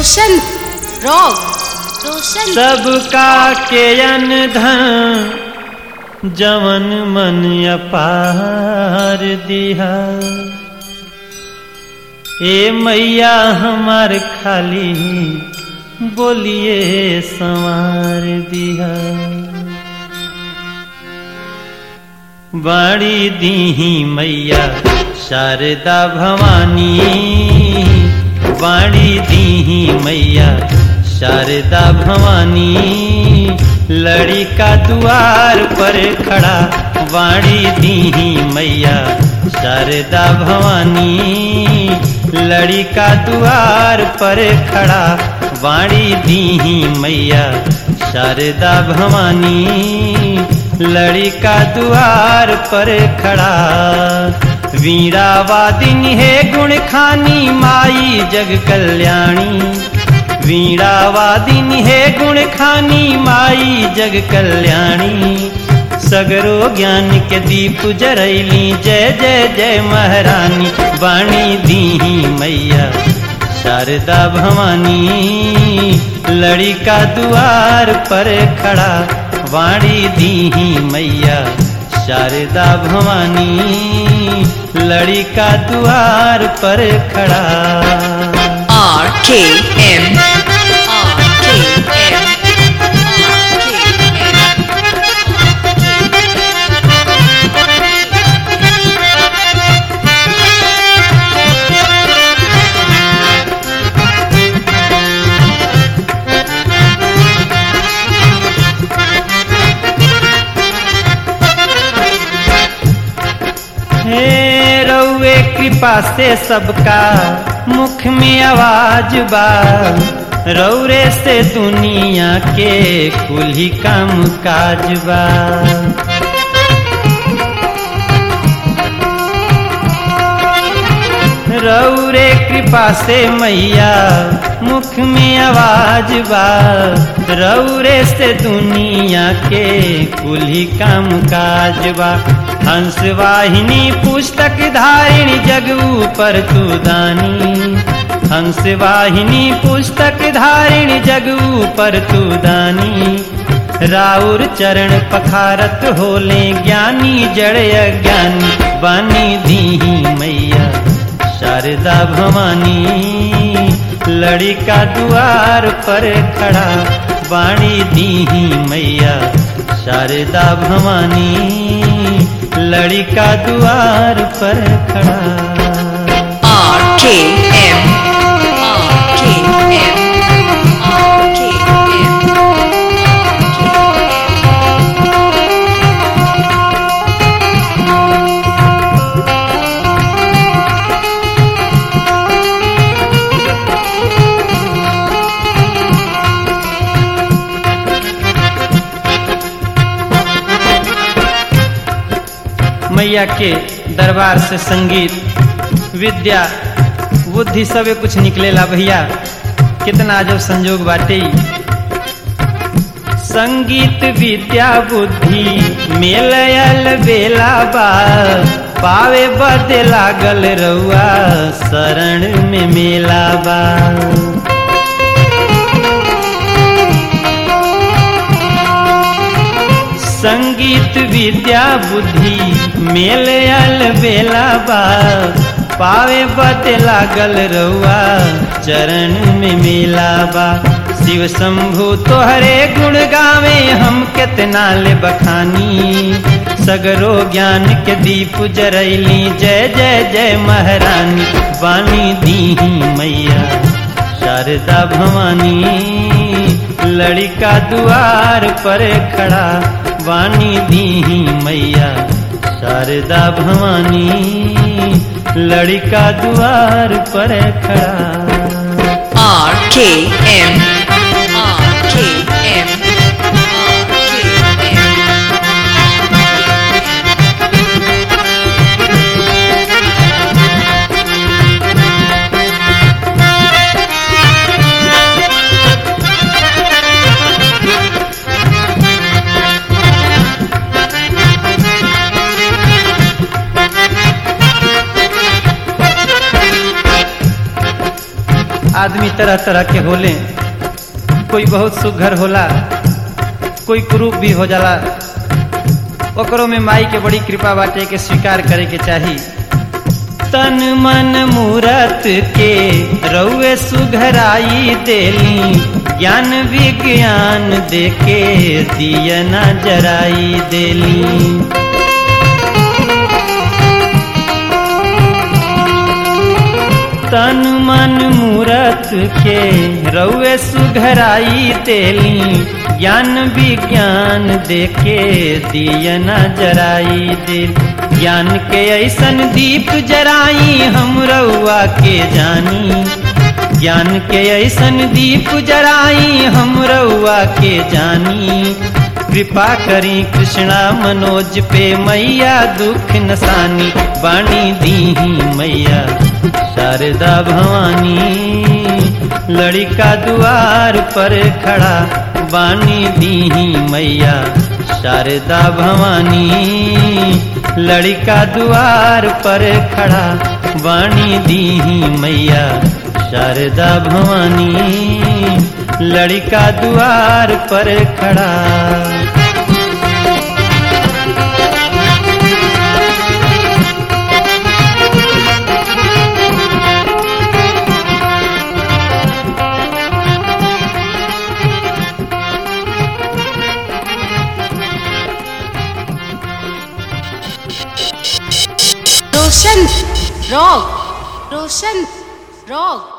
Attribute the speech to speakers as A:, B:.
A: रोशन rock रोशन
B: सबका के धन जवन मन अपार दिहा ए मैया हमार खाली बोलिए संवार दिहा बाड़ी दीही मैया शारदा भवानी बाड़ी दीही मैया शारदा भवानी लड़ी का द्वार पर खड़ा वाणी दीही मैया शारदा भवानी लड़ी का द्वार पर खड़ा वाणी दीही मैया शारदा भवानी लड़ी का द्वार पर खड़ा वीणा वादिनी है गुण खानी माई जग कल्याणी वीणा वादिनी है गुण खानी माई जग कल्याणी सगरो ज्ञान के दीप जरैली जय जय जय महारानी वाणी दीही मैया शारदा भवानी लड़ी का द्वार पर खड़ा वाणी दीही मैया शारदा भवानी लड़ी का द्वार पर खड़ा
C: R K M R K M
B: हे रउए कृपा से सबका मुख में आवाज बा रौरे से दुनिया के कुल ही काम काज बा रौरे कृपा से मैया मुख में आवाज बा रौरे से दुनिया के कुल ही काम काज बा हंस वाहिनी पुस्तक धारिणी जग ऊपर तू दानी हंस वाहिनी पुस्तक धारिणी जग ऊपर तू दानी राउर चरण पखारत होले ज्ञानी जड़ अज्ञानी बानी दीही मैया शारदा भवानी लड़ी का द्वार पर खड़ा वाणी दीही मैया शारदा भवानी लड़ी का द्वार पर खड़ा
C: R K M R K M R K M
B: मैया के दरबार से संगीत विद्या बुद्धि सबे कुछ निकलेला भैया कितना जब संजोग बाटे संगीत विद्या बुद्धि मेलयल बेला बा पावे बदे लागल रउआ शरण में मेला बा संगीत विद्या बुद्धि मेल आल बेला बा पावे बते लागल रउआ चरण में मेला बा शिव शंभु तोहरे गुण गावे हम कितना ले बखानी सगरो ज्ञान के दीप जरैली जय जय जय महारानी वाणी दीही मैया शारदा भवानी लड़ी का द्वार पर खड़ा वाणी दीही मैया शारदा भवानी लड़ी का द्वार पर खड़ा
C: R K M R K M R K M
B: आदमी आदमी तरह तरह के होले कोई बहुत सुघर होला कोई कुरूप भी हो जाला ओकरो में माई के बड़ी कृपा बाटे के स्वीकार करे के चाही तन मन मूरत के रउए सुघराई देली ज्ञान विज्ञान देके दियना जराई देली तन मन मूरत के रउए सुघराई देली ज्ञान विज्ञान देके दियना जराई दिल ज्ञान के ऐसन दीप जराई हम रउआ के जानी ज्ञान के ऐसन दीप जराई हम रउआ के जानी कृपा करी कृष्णा मनोज पे मैया दुख नसानी बाणी दीही मैया शारदा भवानी लड़का द्वार पर खड़ा बानी दीही मैया शारदा भवानी लड़का द्वार पर खड़ा बानी दीही मैया शारदा भवानी लड़का द्वार पर खड़ा
A: रोशन रॉक रोशन रॉक